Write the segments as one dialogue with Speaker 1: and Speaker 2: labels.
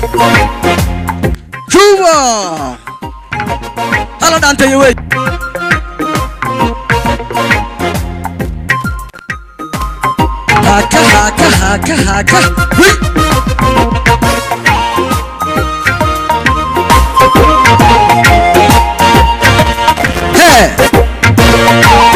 Speaker 1: juba hala dhaanteeyo wey haka haka haka haka wey hee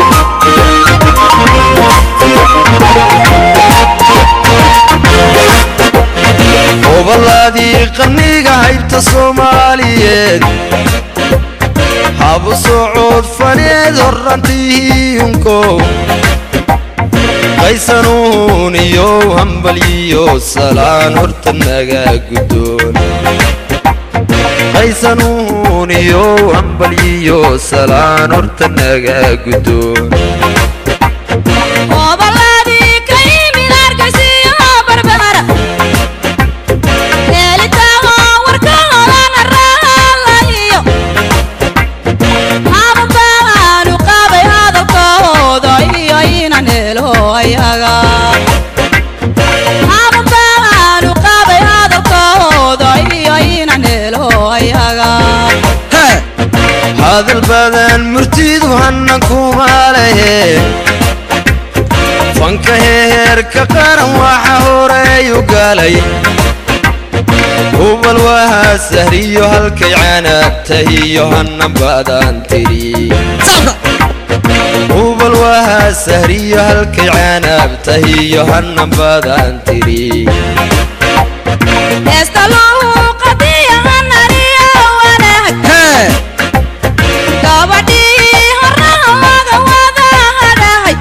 Speaker 2: oballaadii qarniga haybta soomaaliyeed habu socod faneed horrantiihiyunko qaysanuun iyo hambalyiyo salaan horta naga guddoon qaysanuun iyo hambalyiyo salaan horta naga guddoon
Speaker 3: Obaladii ka yimid Hargeysa Barbara Helitaanka warkooda raalayo Hababaan u qabay hadalkooda iyo inaan helo ayaga Hababaan u qabay hadalkooda iyo inaan helo ayaga
Speaker 1: hee
Speaker 2: hadal badan murtidu hannan kuma lehe fanka heerka qaran waxa horeeyu galay hubal waha sahriyo halkay canaabtahiyo hannan badan tiri
Speaker 1: saabka
Speaker 2: hubal waha sahriyo halkay canaabtahiyo hannan badan tiri
Speaker 3: Esta luuqadiya hanariyo wanaag
Speaker 1: hee
Speaker 3: gabadhii horahamaga wada hadhahay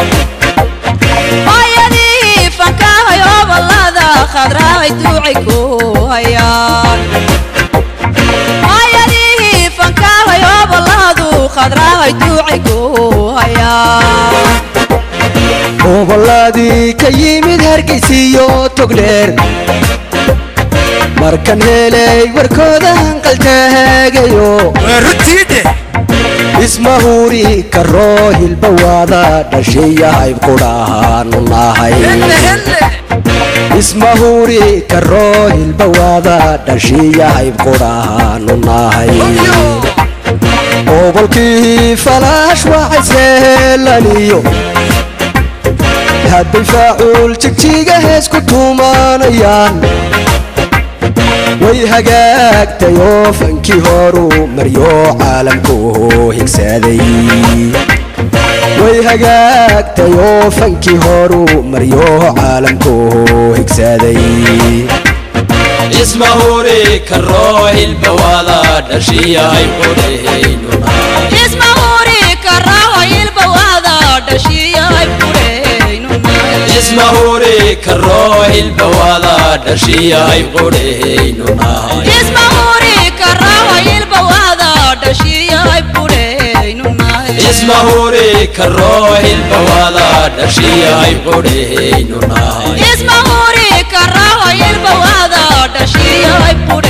Speaker 3: hooyadii fankahay obalada khadraay duucay ku hayaan hooyadii fankahay obaladu khadraay duucay ku hayaan
Speaker 4: obolladii ka yimid hargeysiyo togdheer markan helay warkooda hanqaltaagayo
Speaker 1: waa rutiide
Speaker 4: ismahuri karoo hilbawaada dhashiya hayb qudhahaanu nahay ismahuri karoo hilbawaada dhashiya hayb qudhahaanu nahay obolkii falaash waxayseelaniyo hadday faacuul jigjiga hees ku tuumanayaan way hagaagtay oo fankii horuu maryo caalamku higsaday way hagaagtay oo fankii horuu maryo caalamku higsaday
Speaker 2: ismahuri karoo hilbawaada dhashiyahay qudhahaynuna
Speaker 3: ismahuri karaho ilbawaada dhashiyay fureenunay
Speaker 2: ismahuri karoo hilbawaada dhashiyahay qudhahaynunahay
Speaker 3: ismahuri karaho ilbawaada dhashiyay fureenunay
Speaker 2: ismahuri karoo hilbawaada dhashiyahay qudhahaynunahay
Speaker 3: ismahuri karaho ilbawaada dhashiyay fureenunay